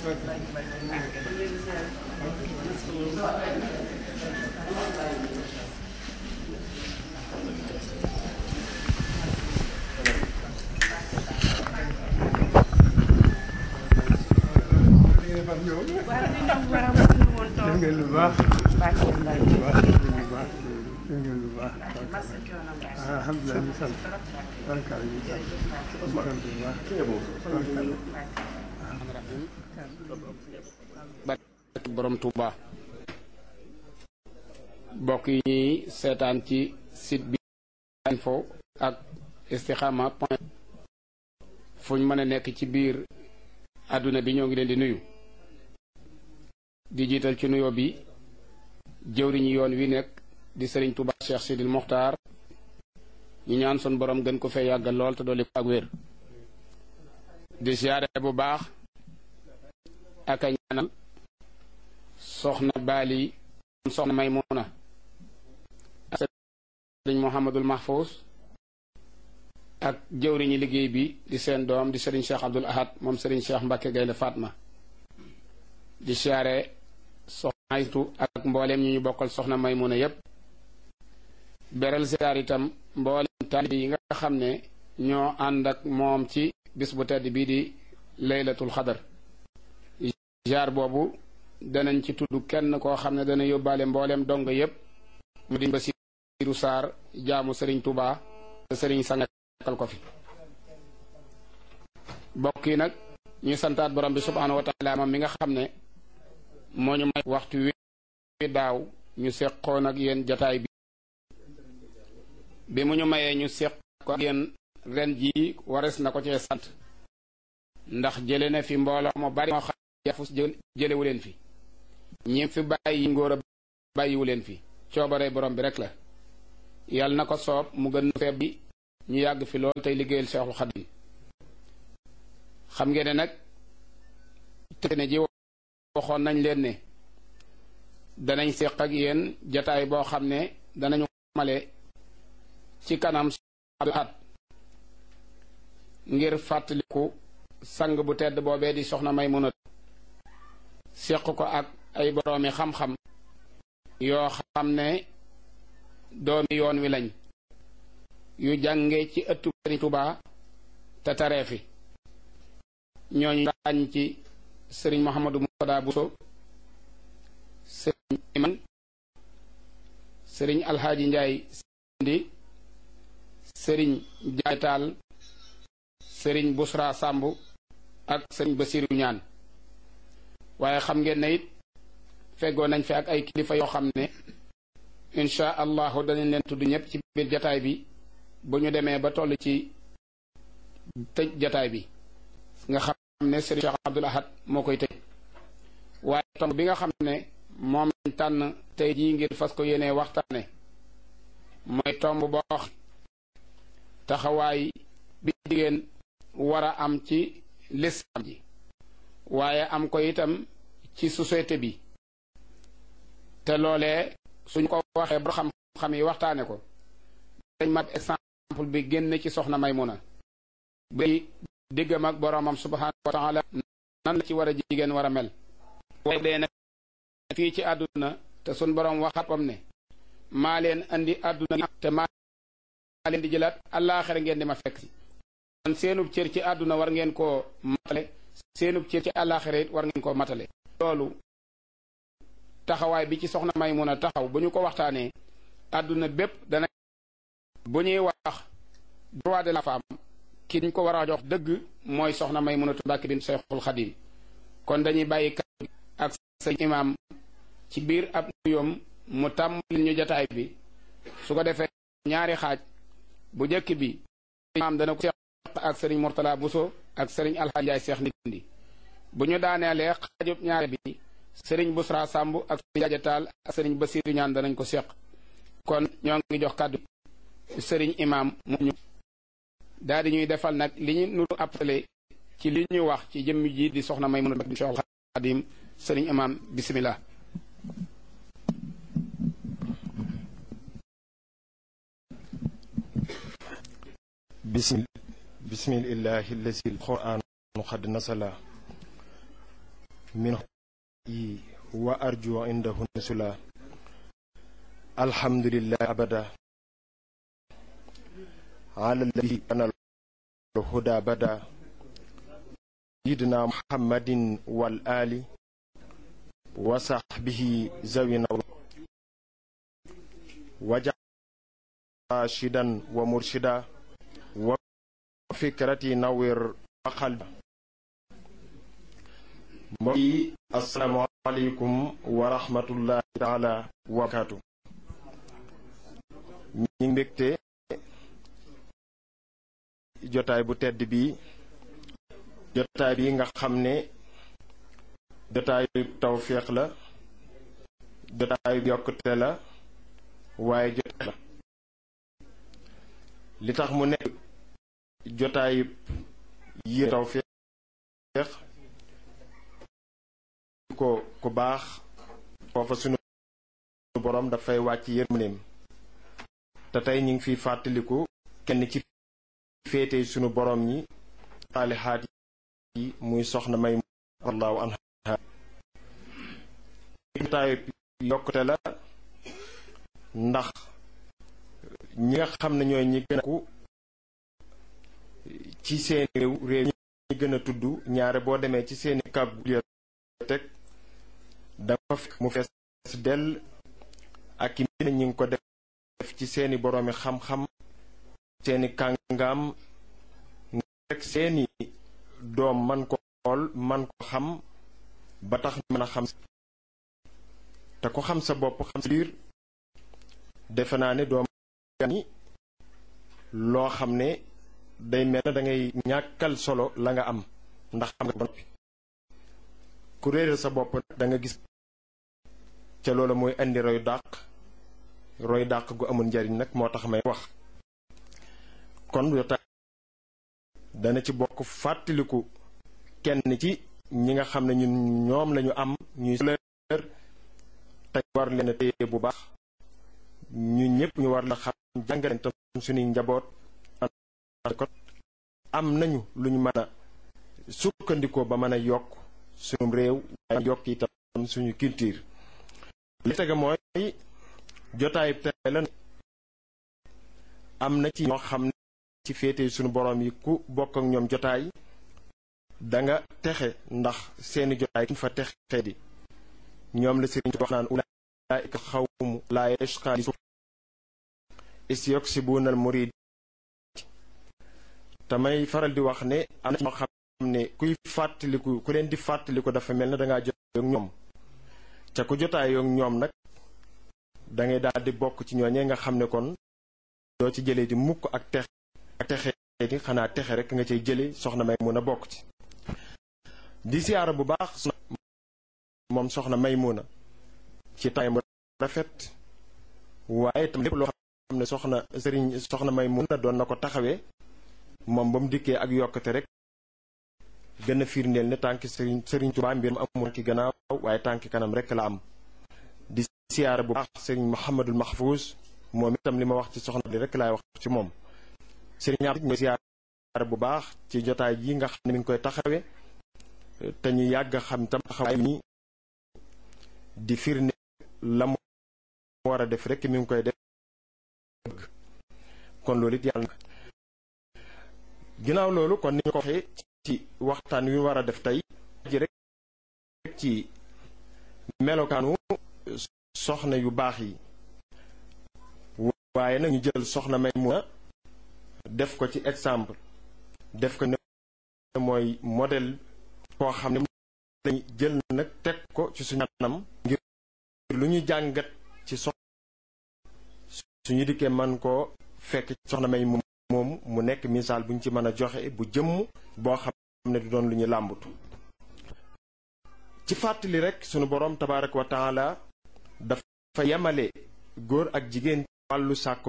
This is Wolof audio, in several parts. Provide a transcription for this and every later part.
waaw li ndax war a mënu woon toog def ngeen lu baax baax na mbay lu baax def ngeen lu baax def ngeen lu baax masa coono mbay alhamdulilah ñu sant barkaal ñu sant ñu sant bu baax barke borom Touba mbokk yi ñuy seetaan ci site bi info ak istikhama point fu ñu mën a nekk ci biir àdduna bi ñoo ngi leen di nuyu di jiital ci nuyoo bi jëwriñu yoon wi nekk di sëriñ Touba Cheikh Sidil Mokhtar ñu ñaan sun borom gën ko fee yàggal lool te dolli ko ak wér di siyaare bu baax ak a ñaanal soxna baali soxna maymuna ak sëriñ Mouhamadul Mahfous ak jëwriñi liggéey bi di seen doom di sëriñ Cheikh Abdul Ahad moom sëriñ Cheikh Mbacke Gaynde Fatma di siyaare soxna aytu ak mbooleem ñu ñu bokkal soxna maymuna yépp beral siyaar itam mbooleem taalibe yi nga xam ne ñoo ànd ak moom ci bis bu tedd bii di laylatul xadar jaar boobu danañ ci tudd kenn koo xam ne dana yóbbaale mbooleem dong yépp mu di Basiiru Saar jaamu sëriñ Tuubaa te sëriñ sangal ko fi bokk yi nag ñuy santaat borom bi subhaanahu wa taala moom mi nga xam ne moo ñu may waxtu wi daaw ñu seqoon ak yéen jataay bi bi mu ñu mayee ñu seq ko ak yéen ren jii wares na ko cee sant ndax jële na fi mbooloo mu bari moo xam yafus jëlewu leen fi ñi fi bàyyi ngóor a bàyyiwu leen fi coobare borom bi rek la yàlla na ko soob mu gën feeb bi ñu yàgg fi lool tey liggéeyal Seexul Xadim xam ngeen ne nag te ne ji waxoon nañ leen ne danañ séq ak yéen jataay boo xam ne danañu male ci kanam at ngir fàttaliku sang bu tedd boobee di soxna Maymuna séq ko ak ay boroomi xam-xam yoo xam ne doomi yoon wi lañ yu jànge ci ëttu Sëriñ Tuubaa te taree fi ñooñu ràññ ci sëriñ Mouhamadou Moutada Bousso sëriñ Iman sëriñ Alxaaji Njaay Sindi sëriñ Jaay Taal sëriñ Busra Sàmb ak sëriñ Basiru Ñaan waaye xam ngeen ne it feggoo nañ fi ak ay kilifa yoo xam ne insha allahu danañ leen tudd ñëpp ci biir jataay bi bu ñu demee ba toll ci tëj jataay bi nga xam ne sëriñ Cheikh Abdul Ahad moo koy tëj waaye tomb bi nga xam ne moom lañ tànn tey jii ngir fas ko yéenee waxtaane mooy tomb boo taxawaay bi jigéen war a am ci lislaam ji waaye am ko itam ci société bi te loolee suñ ko waxee ba xam-xam yi waxtaane ko dañ mat exemple bi génn ci soxna Maymuna bi diggam ak boroomam subhaanahu wa taala nan la ci war a jigéen war a mel waaye dee nag fii ci àdduna te suñ boroom waxatam ne maa leen andi àdduna te maa leen di jëlaat àllaaxira ngeen di ma fekk si kon seenub cër ci àdduna war ngeen koo matale seenub cër ci àllaaxira it war ngeen koo matale loolu taxawaay bi ci soxna Maymuna taxaw bu ñu ko waxtaanee àdduna bépp dana bu ñuy wax droit de la femme ki ñu ko war a jox dëgg mooy soxna Maymunatu Mbàkke bint Seexul Xadim kon dañuy bàyyi kàddu ak sëñ imaam ci biir ab nuyoom mu tàmbali ñu jataay bi su ko defee ñaari xaaj bu njëkk bi imaam dana ko seex ak sëriñ Mortala Buso ak sëriñ Alxaaji Njaay Seex Ndindi bu ñu daaneelee xaajub ñaari bi sëriñ Busra Sàmb ak sëriñ Jajataal ak sëriñ Basiiru ñaan danañ ko seq kon ñoo ngi jox kàddu sëriñ imaam mu ñu daal di ñuy defal nag li ñu nuru appelé ci li ñu wax ci jëmm ji di soxna Maymuna Mbàkke Seexul Xadim sëriñ imaam bismillah bismillahi allazi alquran qad nasala min wa arju indahu nasula alhamdulillah abada ala alladhi kana الهدى بدا سيدنا محمد والآل وصحبه زوينا وجعل راشدا ومرشدا وفكرتي نور وقلب mbokki asalaamaaleykum wa rahmatullahi taala wa barakaatu ñi ngi mbégte jotaay bu tedd bi jotaay bi nga xam ne jotaayu tawféex la jotaayu yokkute la waaye jotaay la li tax mu nekk jotaayu yi tawféex ko ku baax foofa sunu boroom dafay wàcc yërmandeem te tey ñu ngi fiy fàttaliku kenn ci féete sunu boroom ñi saalihaat yi muy soxna may allahu anha jotaayu yokkute la ndax ñi nga xam ne ñooy ñi gën a ku ci seeni réew réew ñi gën a tudd ñaare boo demee ci seeni kab teg dafa fekk mu fees dell ak i mbir ñi ngi ko def ci seeni boroomi xam-xam seeni kàngaam rek seeni doom man ko xool man ko xam ba tax mën a xam te ko xam sa bopp xam sa biir defe naa ne doom ni loo xam ne day mel na dangay ñàkkal solo la nga am ndax xam nga ba noppi ku réeral sa bopp da nga gis ca loolu mooy indi roy dàq roy dàq gu amul njariñ nag moo tax may wax kon jotaay dana ci bokk fàttaliku kenn ci ñi nga xam ne ñun ñoom lañu am ñuy leer te war leen a téye bu baax ñu ñëpp ñu war la xam jàngaleen tam suñuy njaboot ko am nañu lu ñu mën a sukkandikoo ba mën a yokk suñu réew waaye yokk itam suñu culture li tege mooy jotaay tey la am na ci ñoo xam ne ci féete suñu boroom yi ku bokk ak ñoom jotaay danga texe ndax seeni jotaay kuñ fa texe di ñoom la sëriñ wax naan ulaa'ika xawmu laa yashqaa li isyuksibuuna al murid tamay faral di wax ne am na ci ñoo xam ne kuy fàttaliku ku leen di fàttaliku dafa mel ne dangaa jotaay ak ñoom ca ku jotaay ak ñoom nag dangay daal di bokk ci ñooñee nga xam ne kon doo ci jëlee di mukk ak texe ak texe di xanaa texe rek nga cay jële soxna may mun a bokk ci di siyaara bu baax moom soxna may mun a ci tay mu rafet waaye tam lépp loo xam ne soxna sëriñ soxna may mun a doon na ko taxawee moom ba mu dikkee ak yokkate rek gën a firndeel ne tànki sëriñ sëriñ Tuubaa mbir mu amul ki gannaaw waaye tànki kanam rek la am di siyaara bu baax sëriñ Muhammadul Mahfouz moom itam li ma wax ci soxna li rek laay wax ci moom sëriñ am mooy siyaara bu baax ci jotaay yi nga xam ne mi ngi koy taxawe te ñu yàgg xam tam taxawaay ni di firnde la mu war a def rek mi ngi koy def kon loolu it yàlla ginnaaw loolu kon ni ñu ko waxee ci waxtaan wi war a def tey ji rek ci melokaanu soxna yu baax yi waaye nag ñu jël soxna may mun a def ko ci exemple def ko ne mooy modèle koo xam ne lañu jël nag teg ko ci suñu anam ngir lu ñu jàngat ci sox suñu dikkee man koo fekk soxna may moom mu nekk misaal bu ñu ci mën a joxe bu jëmm boo xam ne du doon lu ñu làmbatu ci fàttali rek sunu boroom tabaaraka wa taala dafa yemale góor ak jigéen wàllu sàkku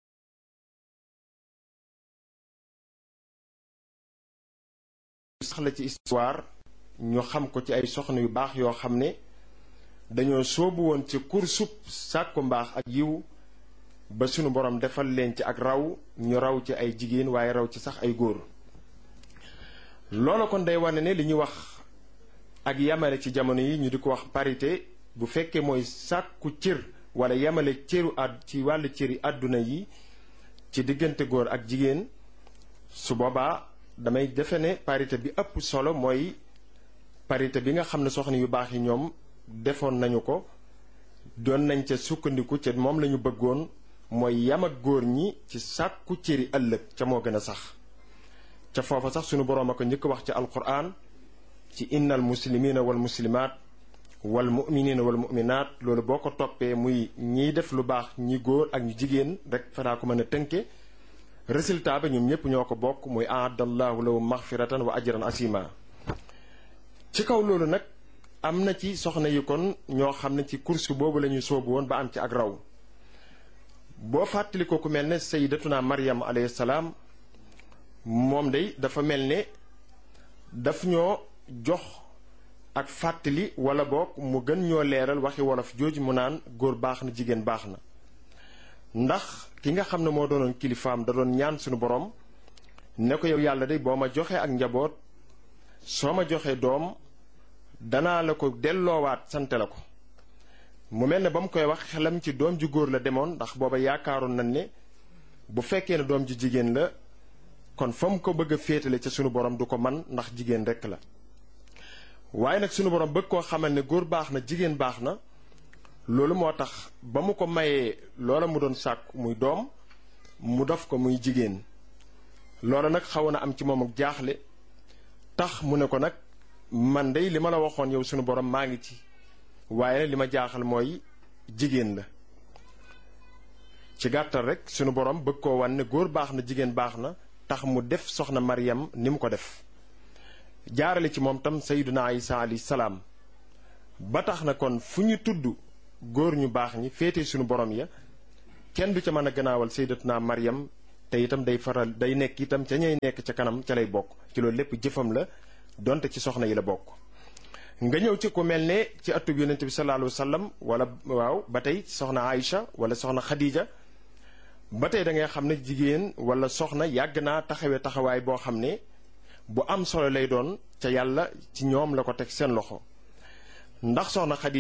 sax la ci histoire ñu xam ko ci ay soxna yu baax yoo xam ne dañoo soobu woon ci kursub sàkku mbaax ak yiw ba sunu boroom defal leen ci ak raw ñu raw ci ay jigéen waaye raw ci sax ay góor loola kon day wane ne li ñuy wax ak yamale ci jamono yi ñu di ko wax parité bu fekkee mooy sàkku cër wala yamale cëru àdd ci wàllu cëri àdduna yi ci diggante góor ak jigéen su boobaa damay defe ne parité bi ëpp solo mooy parité bi nga xam ne soxna yu baax yi ñoom defoon nañu ko doon nañ ca sukkandiku ca moom lañu bëggoon mooy yam ak góor ñi ci sàkku cëri ëllëg ca moo gën a sax ca foofa sax sunu boroom a ko njëkk wax ci alquran ci innal muslimina wal muslimaat wal muminina wal muminaat loolu boo ko toppee muy ñiy def lu baax ñi góor ak ñu jigéen rek fanaa ko mën a tënke résultat ba ñoom ñépp ñoo ko bokk muy aadallahu lahu maxfiratan wa ajran asima ci kaw loolu nag am na ci soxna yi kon ñoo xam ne ci course boobu la ñu soobu woon ba am ci ak raw boo fàttali ko ku mel ne sayyidatuna maryam alayhi salaam moom day dafa mel ne daf ñoo jox ak fàttali wala boog mu gën ñoo leeral waxi wolof jooju mu naan góor baax na jigéen baax na ndax ki nga xam ne moo doonoon kilifaam da doon ñaan suñu borom ne ko yow yàlla day boo ma joxee ak njaboot soo ma joxee doom danaa la ko delloowaat sante la ko mu mel ne ba mu koy wax xelam ci doom ju góor la demoon ndax booba yaakaaroon nañ ne bu fekkee ne doom ju jigéen la kon fa mu ko bëgg a féetale ca sunu borom du ko man ndax jigéen rekk la waaye nag sunu borom bëgg koo xamal ne góor baax na jigéen baax na loolu moo tax ba mu ko mayee loola mu doon sàkk muy doom mu def ko muy jigéen loola nag xaw na am ci moom ak jaaxle tax mu ne ko nag man dey li ma la waxoon yow sunu borom maa ngi ci waaye li ma jaaxal mooy jigéen la ci gàttal rek sunu borom bëgg koo wan ne góor baax na jigéen baax na tax mu def soxna Maryam ni mu ko def jaarale ci moom tam sayyiduna Isa alayhi salaam ba tax na kon fu ñu tudd góor ñu baax ñi féete sunu borom ya kenn du ca mën a gannaawal sayyidatuna Maryam te itam day faral day nekk itam ca ñay nekk ca kanam ca lay bokk ci loolu lépp jëfam la donte ci soxna yi la bokk. nga ñëw ci ku mel ne ci atub yonent bi sallallahu alayhi wa sallam wala waaw ba tey soxna Aïcha wala soxna Khadija ba tey da ngay xam ne jigéen wala soxna yàgg naa taxawee taxawaay boo xam ne bu am solo lay doon ca yàlla ci ñoom la ko teg seen loxo ndax soxna Khadija